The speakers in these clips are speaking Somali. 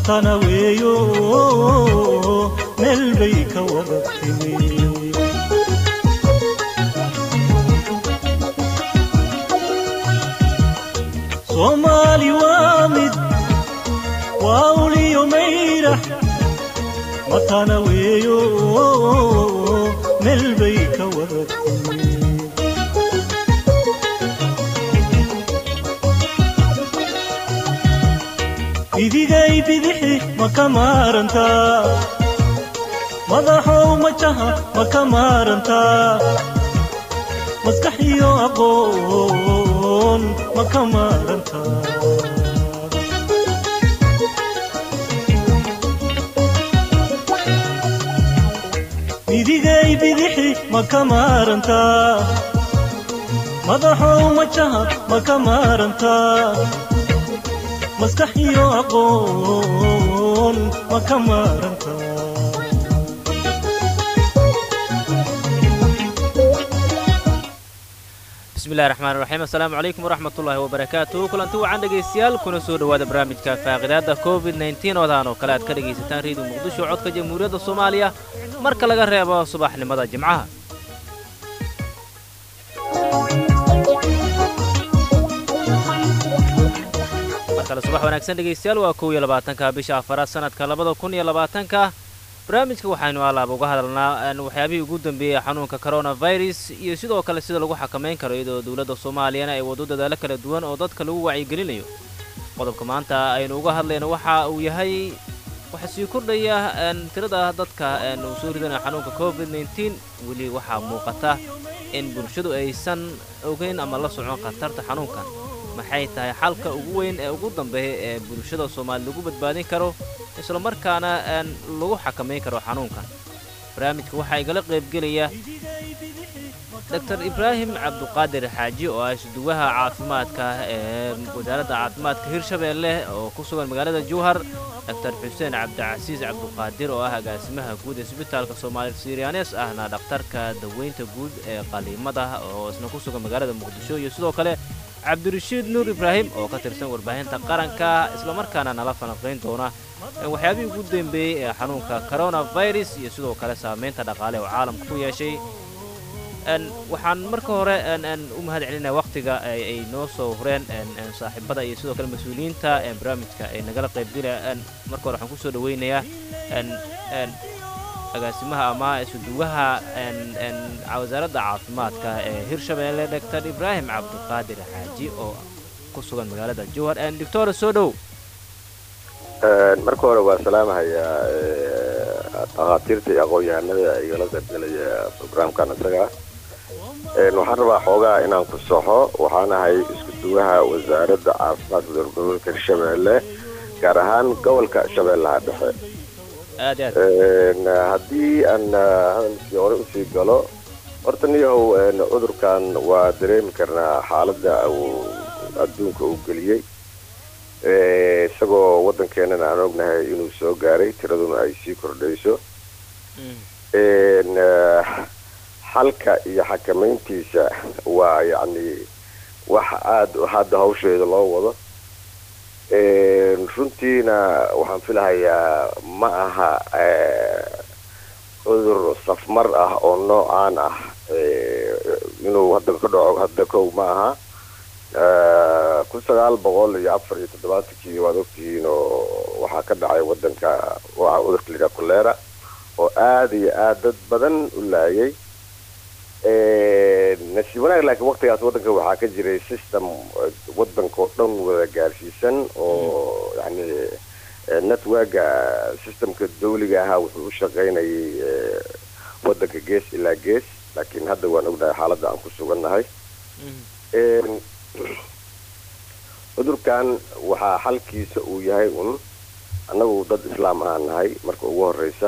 matana weeyo meel bay ka wada timi soomaali waa mid waa uliyo mayrax matana weeyo meel bay ka wada timi bidigay bidixi ma ka maarantaa madaxow majaha ma ka maarantaa maskax iyo aqoon ma ka maarantaa bidigay bidixi ma ka maarantaa madaxow majaha ma ka maarantaa maskax iyo aqoon ma ka maaranta bismillahi raxmaan raxiim assalaamu calaykum waraxmatullaahi wabarakaatu kulanti wacan dhegaystayaal kuna soo dhowaada barnaamijka faaqidaadda covid nneteen oodaan oo kale aad ka dhegaysataan reediyo muqdisho codka jamhuuriyadda soomaaliya marka laga reebo subaxnimada jimcaha markale subax wanaagsan dhegaystayaal waa kow iyo labaatanka bisha afaraad sanadka labada kun iyo labaatanka barnaamijka waxaynu alaaba uga hadalnaa waxyaabihii ugu dambeeyey xanuunka coronavirus iyo sidoo kale sida lagu xakamayn karo iyadoo dowladda soomaaliyana ay waddo dadaalo kala duwan oo dadka lagu wacyigelinayo qodobka maanta aynu uga hadlayno waxa uu yahay waxaa sii kordhaya tirada dadka uu soo ridanaya xanuunka covid nneteen weli waxaa muuqata in bulshadu aysan ogeyn ama la socon khatarta xanuunkan maxay tahay xalka ugu weyn ee ugu dambeeya ee bulshada soomaali lagu badbaadin karo islamarkaana lagu xakamayn karo xanuunkan barnaamijka waxaa igala qaybgelaya doctor ibraahim cabduqaadir xaaji oo ah isduwaha caafimaadka ee wasaaradda caafimaadka hirshabeelle oo ku sugan magaalada jowhar doctor xuseen cabdicasiis cabduqaadir oo ah agaasimaha guud ee isbitaalka soomaali siryanes ahna dhakhtarka daweynta guud ee qaliimada oo isna ku sugan magaalada muqdisho iyo sidoo kale cabdirashiid nuur ibraahim oo ka tirsan warbaahinta qaranka islamarkaana nala falanqayn doona waxyaabihii ugu dambeeyey ee xanuunka coronavirus iyo sidoo kale saamaynta dhaqaale oo caalamka ku yeeshay waxaan marka hore u mahad celinaya wakhtiga ay noo soo hureen saaxiibada iyo sidoo kale mas-uuliyiinta barnaamijka ay nagala qaybgelaya marka hore waxaan kusoo dhaweynayaa agaasimaha ama isuduwaha wasaaradda caafimaadka ee hirshabeelle doctor ibraahim cabduqaadir xaaji oo ku sugan magaalada jowhar doctora soo dhow marka hore waa salaamahayaa dhakhaatiirta iyo aqoon-yahanada igala qaybgelaya brograamkan isaga waxaan rabaa xoogaa inaan ku soxo waxaan ahay isku duwaha wasaaradda caafimaadka dowladgoboleedka hirshabeelle gaar ahaan gobolka shabeellaha dhexe haddii aan hadalkii hore usii galo horta niyahow cudurkan waa dareemi karnaa xaaladda uu adduunka uu geliyey isagoo waddankeenana aan ognahay inuu soo gaaray tiraduna ay sii kordhayso xalka iyo xakamayntiisa waa yacni wax aada hadda hawsheeda loo wado runtiina waxaan filahayaa ma aha cudur safmar ah oo noocaan ah inuu hadda ka dhaco hadda kow ma aha kun sagaal boqol iyo afar iyo toddobaatankii waad ogtihiin oo waxaa ka dhacay wadanka waa cudurka layidhaha kolera oo aada iyo aada dad badan u laayay nasiib wanaag laakiin waktigaas waddanka waxaa ka jiray system waddanka oo dhan wada gaarsiisan oo yani networka systemka dawliga ahaa wuxuu u shaqaynayay waddanka gees ilaa gees laakiin hadda waan ognahay xaaladda aan ku sugannahay cudurkan waxaa xalkiisa uu yahay un annagu dad islaam ahaan nahay marka ugu horeysa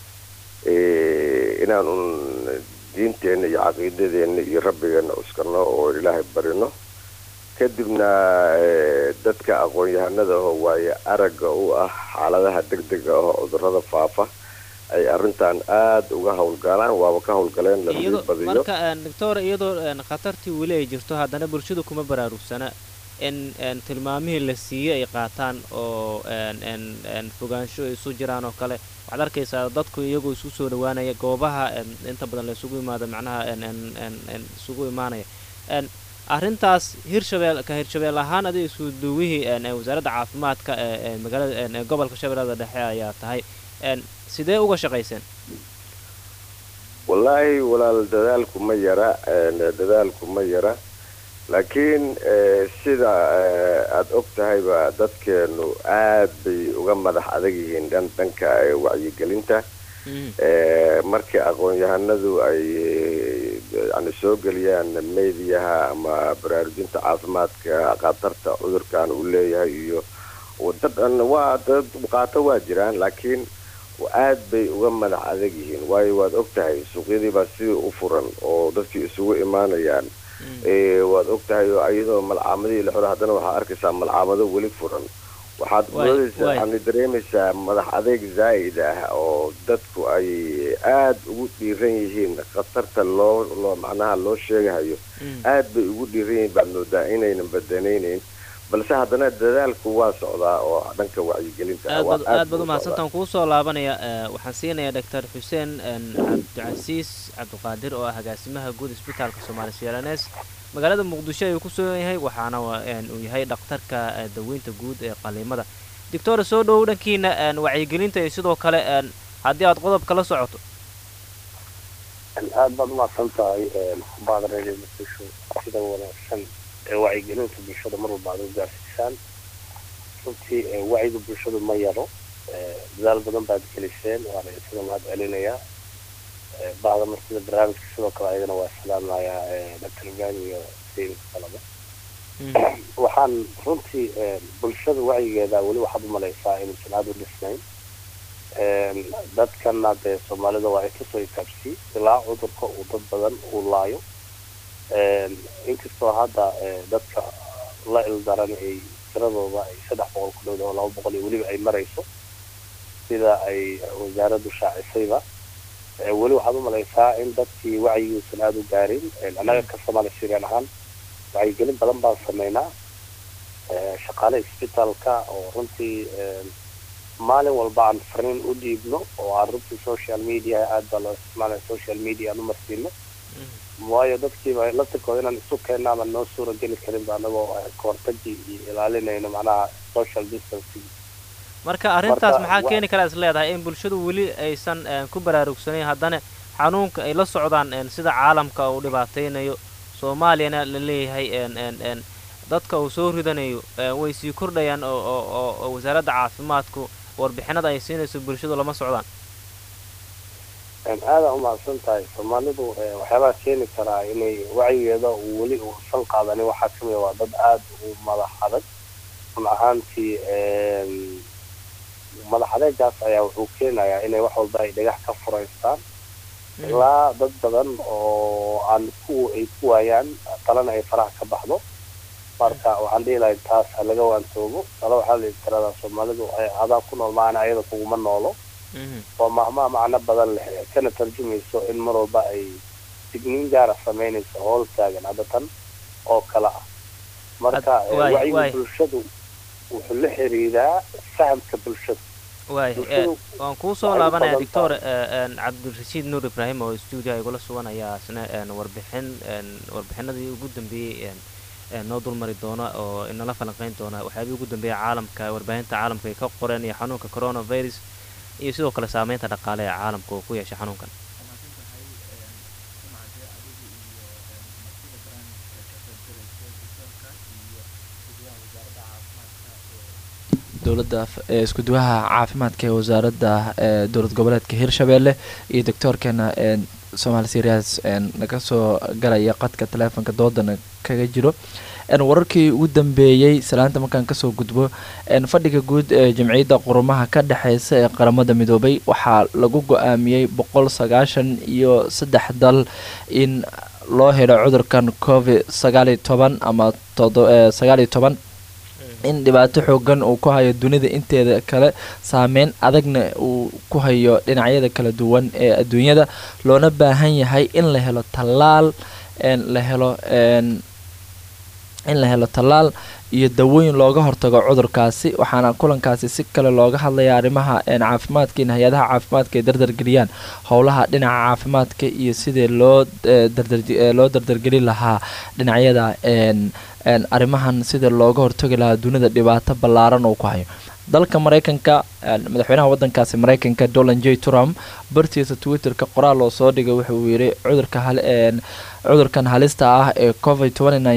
inaan un diinteenna iyo caqiidadeenna iyo rabbigeena uskano oo ilaahay barino kadibna dadka aqoon-yahanada oo waaye aragga u ah xaaladaha degdega ah oo cudurada faafa ay arrintan aada uga howlgalaan waaba ka howlgaleen lasii badiyo marka doctor iyadoo khatartii weli ay jirto haddana bulshadu kuma baraarugsana in n tilmaamihii la siiyey ay qaataan oo n n n fogaansho ay isu jiraan oo kale waxaad arkaysaa dadku iyagoo isku soo dhawaanaya goobaha n inta badan la isugu imaado macnaha n n n n isugu imaanaya n arrintaas hirshabeel ka hirshabeel ahaan adiga isku duwihii n wasaaradda caafimaadka ee ee magaalada n ee gobolka shabeellada dhexe ayaa tahay n sidee uga shaqayseen wallaahi walaal dadaalku ma yara dadaalku ma yara laakiin sida aada og tahayba dadkeenu aad bay uga madax adag yihiin dhan dhanka wacyigelinta markii aqoon-yahanadu ay yani soo geliyaan mediyaha ama baraarujinta caafimaadka khatarta cudurkan uu leeyahay iyo dadan waa dad qaato waa jiraan laakiin aad bay uga madax adag yihiin waayo waad og tahay suuqyadiibaa sidii u furan oo dadkii isugu imaanayaan waad og tahay oo iyadoo malcaamadihii la xoro haddana waxaa arkaysaa malcaamado weli furan waxaad moodaysaa yani dareemaysaa madax adeeg zaa'id ah oo dadku ay aad ugu dhiiran yihiin khatarta loo loo macnaha loo sheegahayo aad bay ugu dhiiran yihiin baad moodaa inaynan badanaynayn balse haddana dadaalku waa socdaa oo dhanka wacyigelinta aad baad umahadsantaan kuu soo laabanaya waxaan siinayaa doctor xuseen cabdicasiis cabdiqaadir oo ah agaasimaha guud isbitaalka soomaali sialanes magaalada muqdisho ayuu ku sugan yahay waxaana uu yahay dhakhtarka daweynta guud ee qaliimada doctor soo dhowow dhankiina wacyigelinta iyo sidoo kale haddii aad qodobka la socoto aad baad umahadsan tahay baadreed muqdisho sida wanaagsan ee wacyigelinta bulshada mar walba aad u gaarsiisaan runtii wacyiga bulshadu ma yaro dadaal badan baad geliseen waana isaga mahad celinayaa bahda martida barnaamijka sidoo kale ayadana waa salaamayaa doctor ibrahim iyo sayidka kalaba waxaan runtii bulshada wacyigeeda weli waxaad umalaysaa inuusan aada u dhisnayn dadkana dee soomaalida waa itusoo itaabsi ilaa cudurka uu dad badan uu laayo inkastoo hadda dadka la ildaran ay tiradooda ay saddex boqol ku dhowda oo laba boqol iyo weliba ay marayso sida ay wasaaraddu shaacisayba weli waxaad umalaysaa in dadkii wacyigiisan aada u gaarin annaga ka soomaali sirian ahaan wacyigelin badan baan sameynaa shaqaale isbitaalka oo runtii maalin walba aan fariin u dhiibno oo aan runtii social media aad baa loo isticmaalaya social media aan umarsiino waayo dadkiiba laftirkooda inaan isu keenna ama noo suura geli karinba anagoo kahortagii iyo ilaalinayno macnaha social distancing marka arrintaas maxaa keeni karaa is leedahay in bulshadu weli aysan ku baraarugsanayn haddana xanuunka ay la socdaan sida caalamka uu dhibaataynayo soomaaliyana la leeyahay dadka uu soo ridanayo way sii kordhayaan oo wasaaradda caafimaadku warbixinada ay siinayso bulshadu lama socdaan aada umahadsan tahay soomaalidu waxyaabaha keeni karaa inay wacyigeeda uu weli uusan qaadanin waxaa kamida waa dad aada u madax adag run ahaantii madax adeegaas ayaa wuxuu keenayaa inay wax walba ay dhagax ka furaystaan ilaa dad badan oo aan ku ay ku waayaan talana ay faraha ka baxdo marka waxaan dhihi lahay taas ha laga waantoogo tala waxaa la tiradaa soomaalidu adaa ku nool maana ayada kuguma noolo oo mahmaa macno badan leh kana tarjumayso in mar walba ay digniin gaara samaynayso howl taagan hadda tan oo kale ah marka wacyiga bulshadu wuxuu la xiriiraa fahamka bulshada waay waan kuu soo laabanaya doctor cabdirashiid nuur ibraahim oo stuudio igula sugan ayaa isna warbixin warbixinadii ugu dambeeyey noo dulmari doona oo inala falanqeyn doona waxyaabihii ugu dambeeya caalamka warbaahinta caalamka ay ka qoreen iyo xanuunka coronavirus iyo sidoo kale saameynta dhaqaale ee caalamka oo ku yeeshay xanuunkan dowladda iskuduwaha caafimaadka ee wasaaradda dowlad goboleedka hirshabeelle iyo doctoorkeena somaali serias naga soo galaya qadka taleefonka doodana kaga jiro wararkii ugu dambeeyey salaanta markaan kasoo gudbo fadhiga guud ee jamciyadda qurumaha ka dhexeysa ee qaramada midoobay waxaa lagu go-aamiyey boqol sagaashan iyo saddex dal in loo helo cudurkan covid sagaaliyo toban ama sagaaliyo toban in dhibaato xoogan uu ku hayo dunida inteeda kale saameyn adagna uu ku hayo dhinacyada kala duwan ee adduunyada loona baahan yahay in la helo tallaal la helo in la helo tallaal iyo dawooyin looga hortago cudurkaasi waxaana kulankaasi si kale looga hadlaya arrimaha caafimaadka in hay-adaha caafimaadka ay dardargeliyaan howlaha dhinaca caafimaadka iyo sidii loo loo dardargelin lahaa dhinacyada arrimahan sidii looga hortagi lahaa dunida dhibaato ballaaran uu ku hayo dalka mareykanka madaxweynaha wadankaasi mareykanka donald j trump bartiisa twitterka qoraal oo soo dhigay wuxuu yiri cudurka cudurkan halista ah ee covid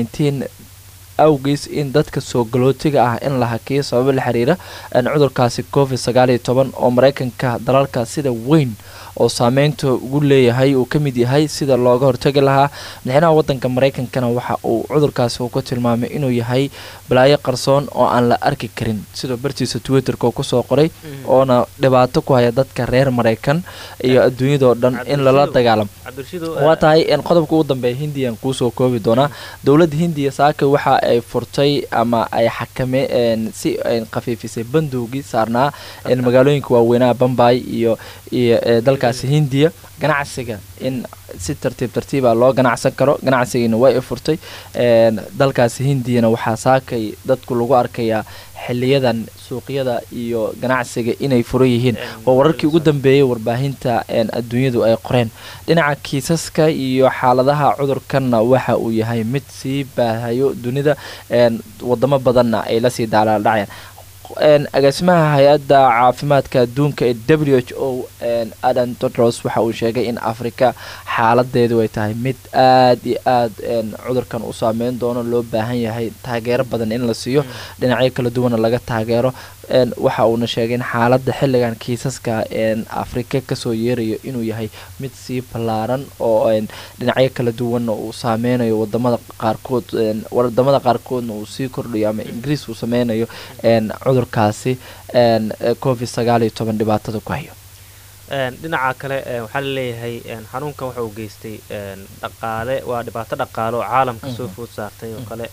awgiis in dadka soo galootiga ah in la hakiyo sababo la xiriira cudurkaasi covid sagaaliyo toban oo mareykanka dalalka sida weyn oo saameynta ugu leeyahay uu ka mid yahay sida looga hortagi lahaa madaxweynaha wadanka mareykankana waxa uu cudurkaasi uu ku tilmaamay inuu yahay balaayo qarsoon oo aan la arki karin sidoo bartiisa twitterka uu kusoo qoray oona dhibaato ku haya dadka reer mareykan iyo adduunyadao dhan in lala dagaalamo waa tahay qodobka ugu dambeeya hindiyan kuusoo koobi doonaa dowladda hindiya saaka waxa ay furtay ama ay xakame si ay khafiifisay bandowgii saarnaa magaalooyinka waaweynaha bambay iyo iyo dalkaasi hindiya ganacsiga in si tartiib tartiiba loo ganacsan karo ganacsigiina way furtay dalkaasi hindiyana waxaa saakay dadku lagu arkayaa xiliyadan suuqyada iyo ganacsiga inay furan yihiin waa wararkii ugu dambeeyay warbaahinta adduunyadu ay qoreen dhinaca kiisaska iyo xaaladaha cudurkanna waxa uu yahay mid sii baahayo dunida wadamo badanna ay lasii daalaaldhacayaan agaasimaha hay-adda caafimaadka adduunka ee w h o adan todros waxa uu sheegay in africa xaaladeedu ay tahay mid aad iyo aad cudurkan u saameyn doono loo baahan yahay taageero badan in la siiyo dhinacyo kala duwana laga taageero waxa uuna sheegay in xaalada xilligan kiisaska afrika kasoo yeerayo inuu yahay mid sii ballaaran oo dhinacyo kala duwanna uu saameynayo wadamada qaarkood wadamada qaarkoodna uu sii kordhayo ama ingiriis uu sameynayo cudurkaasi covid sagaal iyo toban dhibaatada ku hayo dhinaca kale waxaa laleeyahay xanuunkan waxa uu geystay dhaqaale waa dhibaato dhaqaale oo caalamka soo food saartay oo kale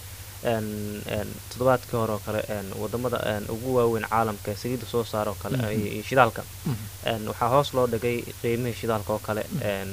toddobaadkii hore oo kale wadamada ugu waaweyn caalamka ee saliidda soo saara oo kale iyo shidaalka waxaa hoos loo dhigay qiimihii shidaalka oo kale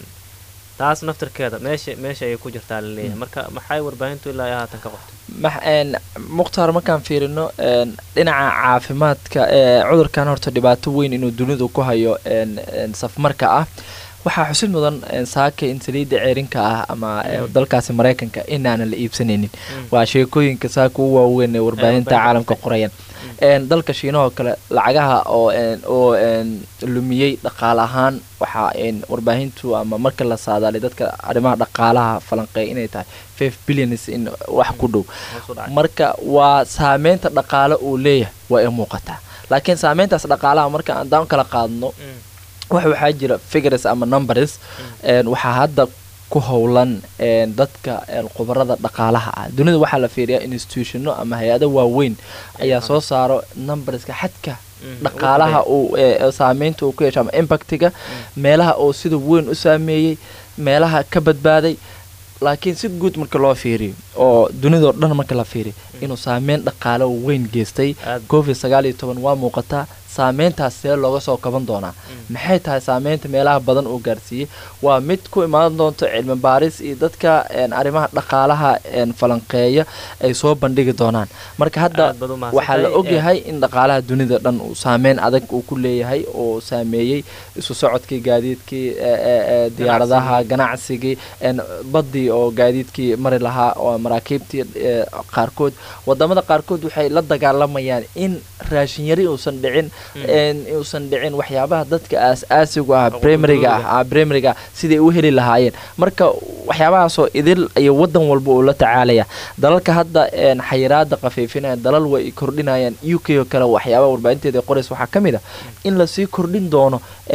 taas naftirkeeda meesha meesha ayay ku jirtaa laleeyahay marka maxay warbaahintu ilaa iyo haatan ka qortay mukhtaar markaan fiirino dhinaca caafimaadka cudurkan horta dhibaato weyn inuu dunidu ku hayo safmarka ah waxaa xusid mudan saaka in saliidda ceerinka ah ama dalkaasi mareykanka inaanan la iibsanaynin waa sheekooyinka saaka u waaweyn ee warbaahinta caalamka qorayaan dalka shiinahoo kale lacagaha oo oo lumiyey dhaqaale ahaan waxaa warbaahintu ama marka la saadaalay dadka arrimaha dhaqaalaha falanqeey inay tahay five billions in wax ku dhow marka waa saameynta dhaqaale uu leeyahay waa ay muuqataa laakiin saameyntaas dhaqaalaha marka aan daan kala qaadno wax waxaa jira figures ama numbers waxaa hadda ku howlan dadka khubarada dhaqaalaha ah dunida waxaa la fiiriyaa institutiono ama hay-ado waaweyn ayaa soo saaro numberska xadka dhaqaalaha uu saameynta uu ku yeesho ama impactiga meelaha oo sida weyn u saameeyey meelaha ka badbaaday laakiin si guud marka loo fiiriyo oo dunidao dhan marka la fiiriyo inuu saameyn dhaqaale weyn geystay covid sagaal iyo toban waa muuqataa saameyntaas see looga soo kaban doonaa maxay tahay saameynta meelaha badan uu gaarsiiyey waa mid ku imaan doonto cilmi baaris iyo dadka arrimaha dhaqaalaha falanqeeya ay soo bandhigi doonaan marka hadda waxaa la ogyahay in dhaqaalaha dunida dhan uu saameyn adag uu ku leeyahay oo saameeyey isu socodkii gaadiidkii diyaaradaha ganacsigii badii oo gaadiidkii mari lahaa oo maraakiibtii qaarkood wadamada qaarkood waxay la dagaalamayaan in raashinyari uusan dhicin uusan dhicin waxyaabaha dadka aas-aasigu ah primariga ah primariga siday u heli lahaayeen marka waxyaabahaasoo idil iyo wadan walba uu la tacaalaya dalalka hadda xayiraada khafiifinaya dalal way kordhinayaan u k oo kale waxyaabaha warbaahinteeda qorays waxaa ka mid a in lasii kordhin doono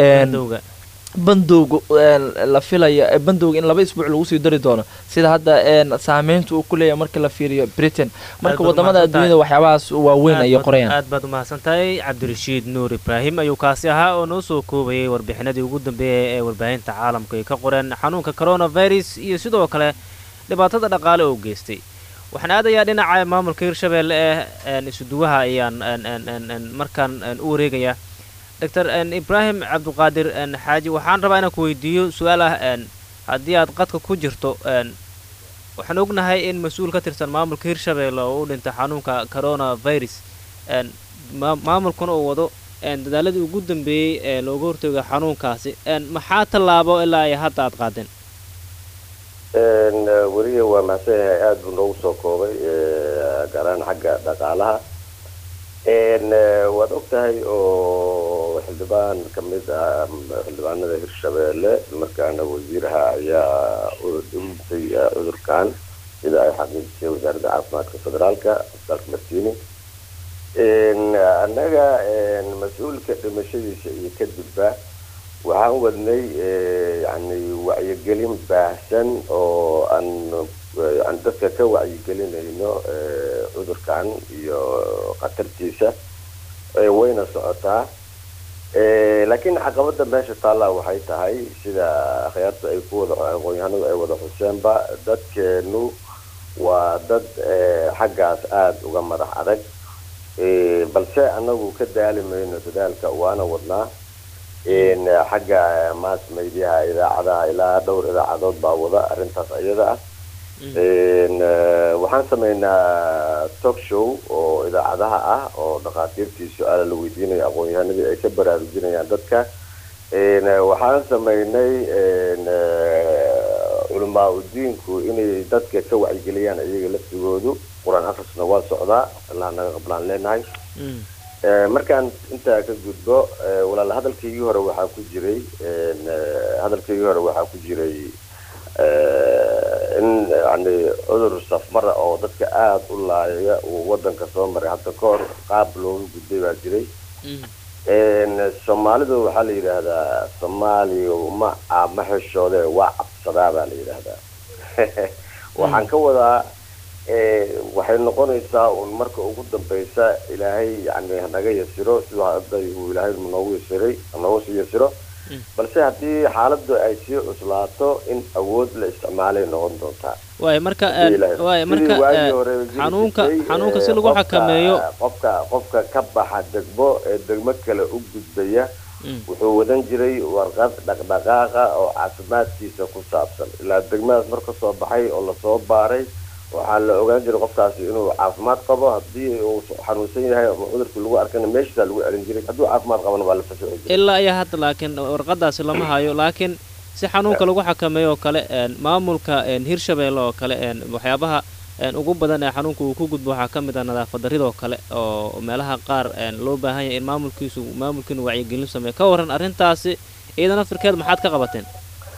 bandowga la filaya bandowga in laba isbuuc lagu sii dari doono sida hadda saameynta uu ku leeyahay marka la fiiriyo britain marka wadamada adduunyada waxyaabahaas waaweyn ayay qorayaan aad baad umahadsan tahay cabdirashiid nuur ibraahim ayuu kaasi ahaa oo noo soo koobayay warbixinadii ugu dambeeyay ee warbaahinta caalamka ay ka qoreen xanuunka coronavirus iyo sidoo kale dhibaatada dhaqaale oo geystay waxaan aadayaa dhinaca maamulka hirshabeelle ee isuduwaha ayaan markaan u wareegayaa doctor ibraahim cabdiqaadir xaaji waxaan rabaa inaan ku weydiiyo su-aal ah haddii aad qadka ku jirto waxaan ognahay in mas-uul ka tirsan maamulka hirshabeelle oo u dhintay xanuunka coronavirus n maa- maamulkuna uu wado n dadaaladii ugu dambeeyey ee looga hortooga xanuunkaasi n maxaa tallaabo ilaa ay hadda aad qaadeen Een, eh, weliga waa mahadsan yahay aada buu noogu soo koobay eh, gaar ahaan xagga dhaqaalaha Een, eh, waad og tahay oo xildhibaan ka mid ah mm, xildhibaanada hirshabeelle markaana wasiiraha ayaa u dhintay eh, cudurkan sida ay xaqiijisay wasaaradda caafimaadka federaalka isbitaalka martini Een, annaga een, mas-uulka dhimashadiisa iyo kadibba waxaan wadnay eh, yacni wacyigelin baahsan oo aan eh, aan dadka ka wacyigelinayno eh, cudurkan iyo khatartiisa eh, wayna socotaa Eh, laakiin caqabada meesha taallaa waxay tahay sida akhyaarta ay ku wada aqoon-yahanadu ay wada xuseenba dadkeenu waa dad eh, xaggaas aada uga madax adag Eh, balse anagu ka daali mayno dadaalka waana wadnaa in xagga mass mediaha idaacadaha ilaa dhowr idaacadood baa wada arrintaas ayada ah Een, eh, waxaan sameynaa talk show oo idaacadaha ah oo dhakhaatiirtii su-aala la weydiinayo aqoon-yahanadii ay ka baraarujinayaan dadka Een, eh, waxaan sameynay een, eh, culamaa udiinku inay dadka ka wacyigeliyaan iyaga laftigoodu qur-aan akhrisna waa socdaa ilaa naga qablaan leenahay Eh, markaan intaa ka gudbo eh, walaal hadalkaygii hore waxaa ku jiray een, eh, hadalkaygii hore waxaa ku jiray eh, in yani cudur safmara oo dadka aada u laaya uu wadanka soo maray hadda ka hor qaab looga gudbay baa jiray Een, soomaalidu waxaa la yidhaahdaa soomaaliya ma ah, ma xishoode waa cabsadaa baa la yidhaahdaa waxaan ka wadaa eh, waxay noqonaysaa un marka ugu dambeysa ilaahay yani hanaga yasiro siduu hadda uu ilaahay noogu yasiray noogu sii yasiro balse haddii xaaladdu ay sii cuslaato in awood la isticmaalay noqon doontaa waay marka Haddii Ilaahay- waay sidii marka waagii eh, hore jiri xanuunka jirtay, xanuunka eh, si lagu qofka- xakameeyo qofka qofka ka baxa degmo ee degmo kale u gudbaya Mm. wuxuu wadan jiray warqad dhaqdhaqaaqa oo caafimaadkiisa ku saabsan ilaa degmadaas marka soo baxay oo lasoo baaray waxaa la ogaan jiray qofkaasi inuu caafimaad qabo haddii uu xanuunsan yahay ama cudurkii lagu arkana meeshiisaa lagu celin jiray hadduu caafimaad qabana waa la fasaxi jiray ilaa iyo hadda laakiin warqadaasi lama hayo laakiin si xanuunka lagu xakameeyo oo kale een, maamulka een, hirshabeelle oo kale een, waxyaabaha een, ugu badan ee xanuunka uu ku gudbo waxaa ka mid ah nadaafad darridoo kale oo meelaha qaar een, loo baahan yahay in maamulkiisu maamulkiinu wacyigelin sameeyo ka waran arrintaasi iyada naftirkeed maxaad ka qabateen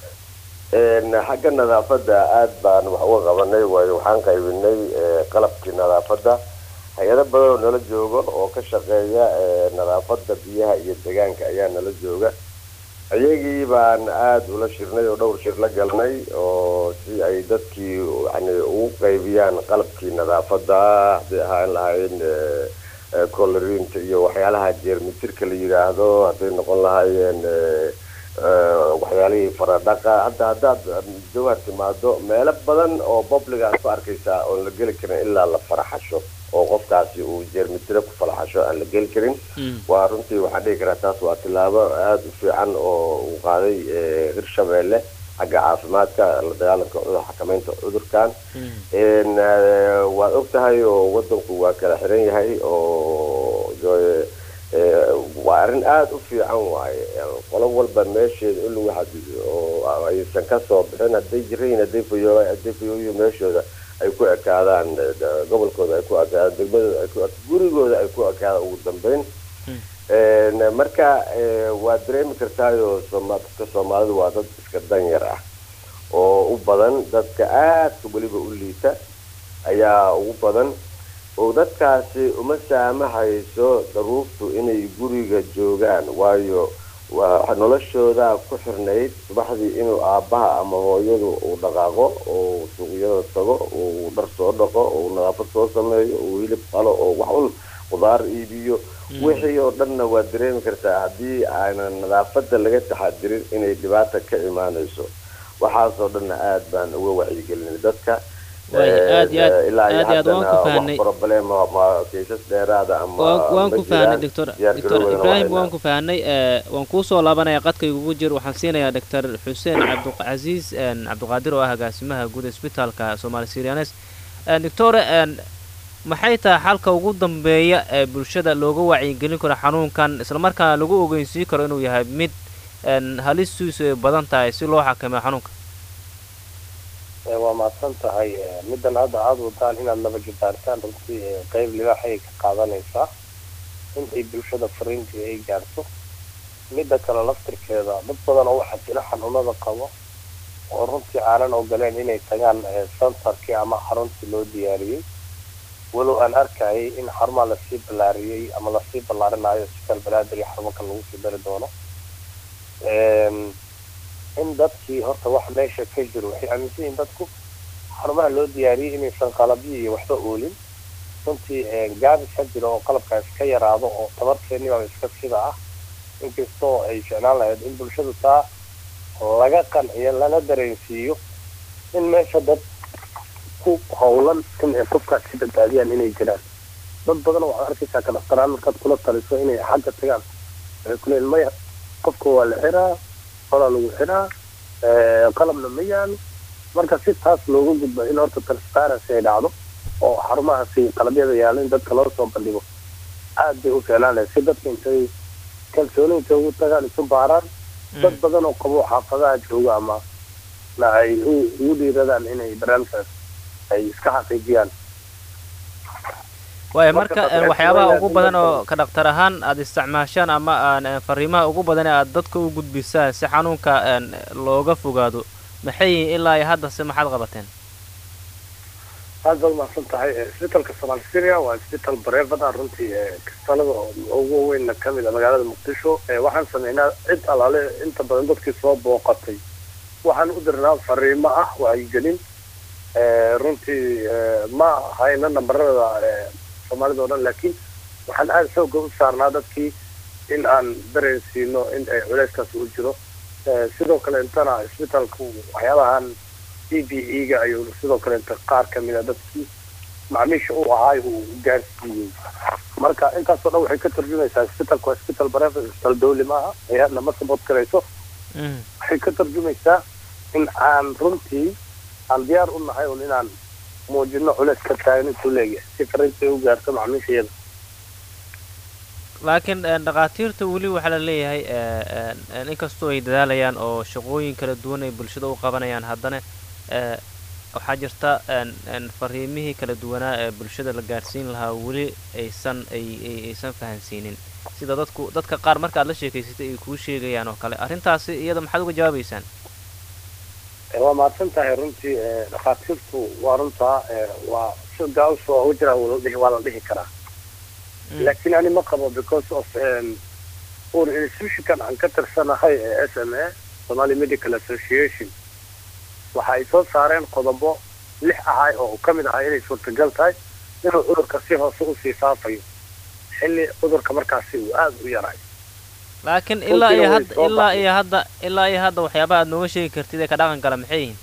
Een, xagga nadaafadda aad baan wax uga qabanay waayo waxaan qaybinay eh, qalabkii nadaafadda hay-ado badan oo nala jooga oo ka shaqeeya eh, nadaafadda biyaha iyo deegaanka ayaa nala jooga iyagii baan aada ula shirnay oo dhowr shir la galnay oo si ay dadkii yani ugu qaybiyaan qalabkii nadaafadda hadday ahaan lahayn eh, eh, colerinta iyo waxyaalaha jeermitirka la yidhaahdo hadday noqon lahaayeen eh, eh, waxyaalihii faradhaqa hadda haddaad jawhar timaado meelo badan oo public aad ku arkaysaa oon la geli karin ilaa la faraxasho oo qofkaasi uu jeermitiro ku faraxasho aan la geli karin waa runtii waxaan dhihi karaa taas waa tilaabo aada u fiican oo uu qaaday eh, hirshabeelle xagga caafimaadka la dagaalanka cudur xakameynta cudurkan Een, eh, waad og tahay oo wadanku waa kala xiran yahay oo jo- eh, waa arrin aada u fiican waaye qolo walba meesheeda in lagu xadido oo aysan ka soo bixin hadday jirayin hadday fayo hadday fayooyo meeshooda ay ku ekaadaan eh, d- gobolkooda ay ku ekaadaan degmadooda ay ku ek- gurigooda ay ku ekaadaan ugu dambeyn Een, marka eh, waad dareemi kartaayo sooma- dadka soomaalidu waa dad iska danyar ah oo u badan dadka aadka weliba u liita ayaa ugu badan oo dadkaasi uma saamahayso daruurtu inay guriga joogaan waayo waa noloshooda ku xirnayd subaxdii inuu aabbaha ama hooyadu uu dhaqaaqo oo suuqyada tago uu dhar soo dhaqo uu nadaafad soo sameeyo uu hilib qalo oo wax un qudaar iibiyo wixii oo dhanna waad dareemi kartaa haddii aanan nadaafadda laga taxadirin inay dhibaata ka imaanayso waxaasoo dhanna aada baan uga wacyigelinay dadka waay aad iyo aad ilaa iyo aad iyo aad waan haddana ku wax fahnay problem ma kiisas dheeraada ama waan waan ma ku fahnay jiraan. doctor diyaar doctor garoobana ibraahim waa waan ku fahnay ee, waan kuu soo laabanaya qadkaygugu jir waxaan siinayaa doctor xuseen cabdicasiis een, cabdiqaadir oo ah agaasimaha guud ee isbitaalka soomaali sirianes doctore een, maxay tahay xalka ugu dambeeya ee bulshada looga wacyigelin karo xanuunkan islamarkaana lagu ogeysiin karo inuu yahay mid een, halistiisu ay badan tahay si loo xakameeyo xanuunka Ee, waa mahadsan tahay ee, middan hadda aada wadaan inaad laba jibaartaan runtii ee, qeyb libaax ayay ka qaadanaysaa in ay bulshada fariintii ay gaarto midda kale laftirkeeda dad badan oo waxaa jira xanuunada qabo oo runtii aanan ogoleen inay tagaan ee, centerkii ama xaruntii loo diyaariyey walow aan arkayay in xarumaha lasii ballaariyey ama lasii ballaarinayo isbitaal balaadir iyo xarumo kale lagu sii dari doono Een, in dadkii horta wax meesha ka jiro waxay aaminsan yihiin dadku xarumaha loo diyaariyey inaysan qalabyo iyo waxba oolin runtii ee, gaabis ka jiro oo qalabkaas ka yaraado oo tabarkeennii baa iska sida ah inkastoo ay ficnaan lahayd in bulshadu taa laga qanciyo lana dareensiiyo in meesha dad ku howlan in ay qofkaas ka badbaadiyaan inay jiraan dad badan waxaad arkaysaa ka dhaqtaraan markaad kula taliso inay xagga tagaan waxay ku leeyihin maya qofka waa la xiraa horaa lagu xiraa ee, qalabna ma yaalo marka si taas looga gudbo in horta transparency ay dhacdo oo xarumahaasi qalabyada yaalo in dadka loo soo bandhigo aad bay u ficnaan lahayd si dadka intay kalsooni intay ugu tagaan isu baaraan dad badan oo qabo xaafadaha jooga ama na ay u- ugu dhiiradaan inay barnaamijkaas ay iska xaqiijiyaan waaya Marka marka dadka een, waxyaabaha waa ugu in badan oo dadka- ka dhaktar ahaan aad isticmaashaan ama aan een, fariimaha ugu badan ee aad dadka u gudbisaan si xanuunka een, looga fogaado maxay yihiin ilaa iyo hadda se maxaad qabateen aad baad umahadsan tahay Ee, isbitaalka somaali syria waa isbitaal bareefada runtii ee kistalada ugu weynna ka mid a magaalada muqdisho Ee, waxaan sameynaa cid alaale inta badan dadkii soo booqatay waxaan u dirnaa fariimo ah wacyigelin Ee, runtii ee, ma hayna nambarada ee, soomaalida oo dhan laakiin waxaan aada xooga u saarnaa dadkii in aan dareensiino in ay culeyskaas u jiro Ee, sidoo kale intana isbitaalku waxyaabahan e b e-ga ayuu sidoo kale inta qaar ka mid a dadkii macmiisha u ahaay uu gaarsiiyey marka intaasoo dhan waxay ka tarjumaysaa isbitaalku waa isbitaal bareefad isbitaal dawli maaha hay-adna ma sabot karayso Mhm. waxay ka tarjumaysaa in aan runtii aan diyaar u nahay un inaan muujino culeys ka taagan intuu leeyahay si fariinta ay u gaarto macmiisha iyada laakiin een, dhakhaatiirta weli waxaa la leeyahay ee, een, een, inkastoo ay dadaalayaan oo shaqooyin kala duwan ay bulshada u qabanayaan haddana ee, waxaa jirta een, een, fariimihii kala duwanaa ee bulshada la gaarsiin lahaa weli aysan ay ay- aysan fahansiinin sida dadku dadka qaar marka aad la sheekaysatay ay kuu sheegayaan oo kale arrintaasi iyada maxaad uga jawaabaysaan Ee, waa mahadsan tahay runtii ee, dhakhaatiirtu waa runtaa ee, waa si gaus waa u jira waa la dhihi- waa la dhihi karaa Mm. laakiin ani ma qabo because of um, ur institutionkan aan ka tirsanahay ee s m a somali medical association waxa ay soo saareen qodobo lix ahay oo uu ka mid ahaa inay suurtagal tahay inuu cudurka si hoose usii faafayo xilli cudurka markaasi uu aada u yaray laakiin ilaa iyo way hadda soo ilaa baxday. iyo hadda ilaa iyo hadda waxyaabaha aad nooga sheegi kartid ee ka dhaqan gala maxay yihiin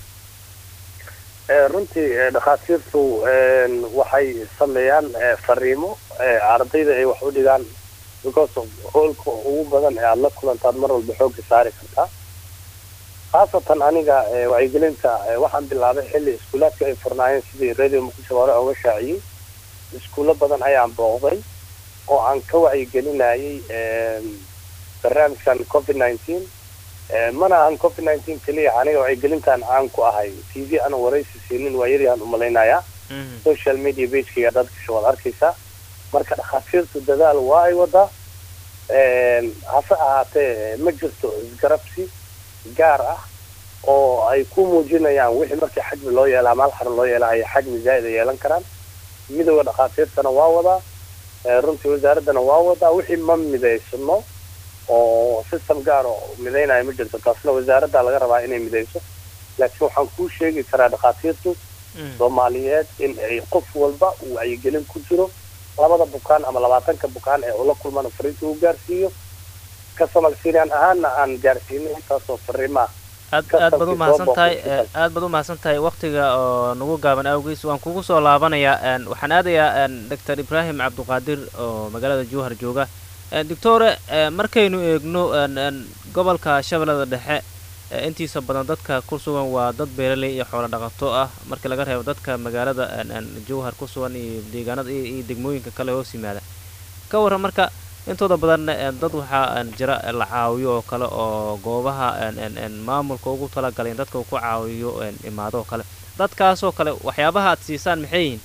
Ee, runtii ee, dhakhaatiirtu een, waxay sameeyaan ee, fariimo ee, ardayda ay wax u dhigaan because of hoolka ugu badan ee aada la kulantaad mar walba xoogga saari kartaa khaasatan aniga ee, wacyigelinta ee, waxaan bilaabay xilli iskuulaadka ay furnaayeen sidii radio muqdisho hore oga shaaciyey iskuulo badan ayaan booqday oo aan ka wacyigelinayay een, barnaamijkan covid nineteen Ee, mana ahan covid nineteen keliya aniga wacyigelintan aan ku ahay t v ana waraysi siinin waa yaryaan umalaynayaa Mhm. social media pagekayga dad gasho waad arkaysaa marka dhakhaatiirtu dadaal waa ay wadaa Een, hase ahaatee ma jirto isgarabsi gaar ah oo ay ku muujinayaan wixii markii xajmi loo yeelaa maal xaran loo yeelaa ay xajmi zaa'id ay yeelan karaan midooda dhakhaatiirtana waa wadaa Ee, runtii wasaaraddana waa wadaa wixii ma midaysano oo system gaar oo midaynayo ma jirto taasna wasaaradda laga rabaa inay midayso laakiin waxaan kuu sheegi karaa dhakhaatiirtu Mhm. soomaaliyeed in ay qof walba uu wacyigelin ku jiro labada bukaan ama labaatanka bukaan ee ula kulmana fariinta uu gaarsiiyo ka somal syrian ahaana aan gaarsiinay intaasoo fariimaa aad aad baad u mahadsan tahay aad baad u mahadsan tahay waktiga oo nagu gaaban awgiis waan kugu soo laabanayaa waxaan aadayaa doctor ibraahim cabduqaadir oo magaalada jowhar jooga doctore markaynu eegno gobolka shabeellada dhexe intiisa badan dadka ku sugan waa dad beeraley iyo xoolo dhaqato ah markii laga reebo dadka magaalada jowhar ku sugan iyo deegaanada iyo degmooyinka kale hoos yimaada ka warran marka intooda badan dad waxaa jira la caawiyo oo kale oo goobaha maamulka ugu talagalay in dadka uu ku caawiyo imaado oo kale dadkaasoo kale waxyaabaha aad siisaan maxay yihiin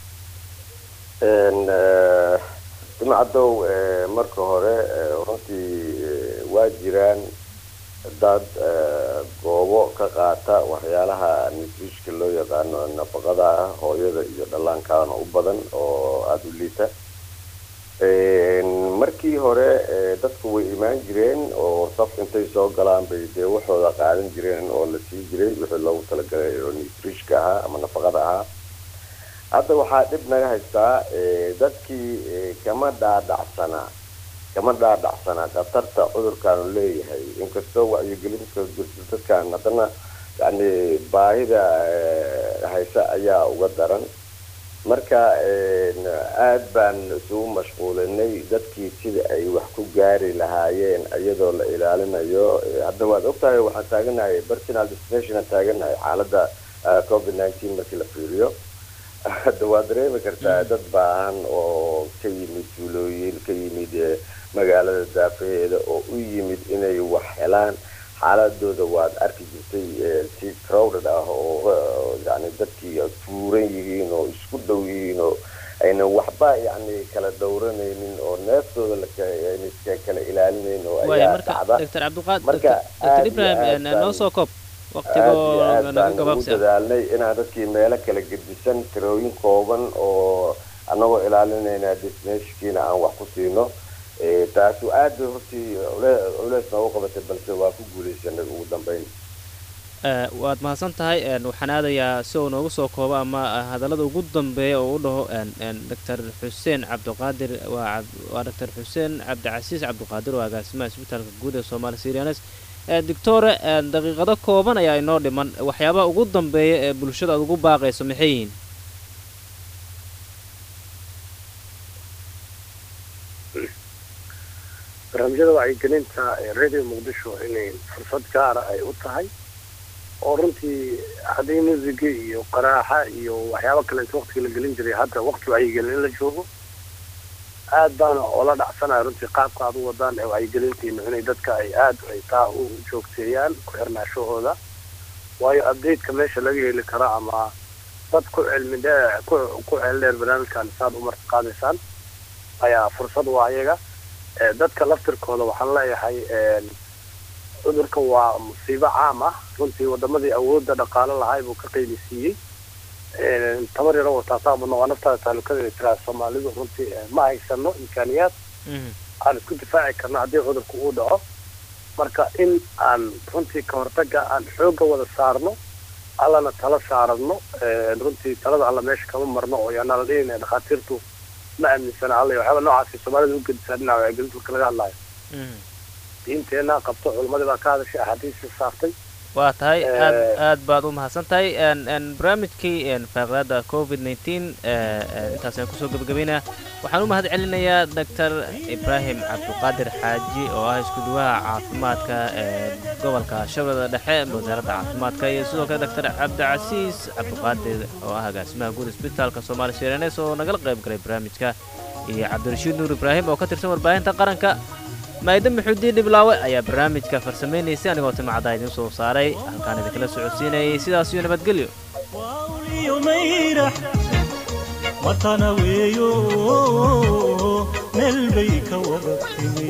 jimcadow marka hore runtii waa jiraan dad goobo ka qaata waxyaalaha nutrishka loo yaqaano nafaqada ah hooyada iyo dhallaankaana u badan oo aada u liita markii hore dadku way imaan jireen oo saf intay soo galaan bay dee waxooda qaadan jireen oo la sii jiray wixii loogu talagalay oo nutrishka ahaa ama nafaqada ahaa hadda waxaa dhib naga haystaa dadkii kama dhaadhacsanaa kama dhaadhacsanaa khatarta cudurkaanu leeyahay inkastoo wacyigelinta jirto dadkan haddana yani baahida haysa ayaa uga daran marka aad baan isugu mashquulinay dadkii sida ay wax ku gaari lahaayeen iyadoo la ilaalinayo hadda waad ogtahay waxaan taaganahay personal destination aan taaganahay xaalada covid nineteen markii la fiiriyo hadda waad dareemi kartaa dad baahan oo ka yimid tuulooyin ka yimid magaalada daafaheeda oo u yimid inay wax helaan xaaladooda waad arki jirtay si crowded ah oo yani dadkii tuuran yihiin oo isku dhow yihiin oo aynan waxba yani kala dhowranaynin oo neeftooda laka kala ilaalinayn oo ayaa dhacda doctor cabdiqaadir doctor ibrahim noo soo koob aad baan ugu dadaalnay inaan dadkii meelo kala gedisan tirooyin kooban oo anagoo ilaalinayna destinashkiina aan wax ku siino taasu aad bay hortii culeys noogu qabatay balse waa ku guuleysanay ugu dambeyn waad mahadsan tahay waxaan aadayaa si uu noogu soo koobo ama hadallada ugu dambeeya oo u dhaho doctor xuseen cabdiqaadir waa doctor xuseen cabdicasiis cabdiqaadir oo agaasimaha isbitaalka guud ee soomaali syrianes doctore daqiiqado kooban ayaa inoo dhiman waxyaabaha ugu dambeeya ee bulshada aad ugu baaqayso maxay yihiin barnaamijyada wacyigelinta ee radio muqdisho inay fursad gaara ay u tahay oo runtii haddii musiga iyo qaraaxa iyo waxyaaba kale inta waktiga la gelin jiray hadda wakti wacyigelin in la joogo aad baana oola dhacsanaya runtii qaabka aad u wadaan ee wacyigelintiina inay dadka ay aad ay taa u joogteeyaan ku xirnaashahooda waayo updateka meesha laga heli karo ama dad ku cilmi dheer ku ku ceeldheer barnaamijkan saad u marti qaadaysaan ayaa fursad waa ayaga dadka laftirkooda waxaan leeyahay cudurkan waa musiibo caam ah runtii wadamadii awoodda dhaqaalo lahay buu ka qiimisiiyey tabar yaro wataasaabadna waa naftaada taalukada tiraa soomaalidu runtii ma haysano imkaaniyaad aan isku difaaci karno haddii cudurku uu dhaco marka in aan runtii ka hortaga aan xoogga wada saarno allana tala saarano runtii talada alla meesha kama marno oo yaanaa la dhihinaya dhakhaatiirtu ma aaminsana alla waxyaaba noocaasi soomaalida u gedisaa dhinaca wacyigelinta marka laga hadlayo diinteena qabto culimadii baa ka hadashay axaadiisii saartay waa tahay aad aad baad u mahadsan tahay barnaamijkii faaqdaada covid nineteen intaas ayaan kusoo gebagabeynaya waxaan u mahad celinayaa doctor ibraahim cabdiqaadir xaaji oo ah isku duwaha caafimaadka ee gobolka shabeellada dhexe wasaaradda caafimaadka iyo sidoo kale doctor cabdicasiis cabdiqaadir oo ah agaasimaha guud isbitaalka soomaali sirnes oo nagala qayb galay barnaamijka iyo cabdirashiid nuur ibraahim oo ka tirsan warbaahinta qaranka maayda maxuudiin dhiblaawe ayaa barnaamijka farsamaynaysay anigoo timacdaa idiin soo saaray halkaan idinkala socodsiinayay sidaas iyo nabadgelyo wawliyo mayrax matana weeyo meel bay ka wada timi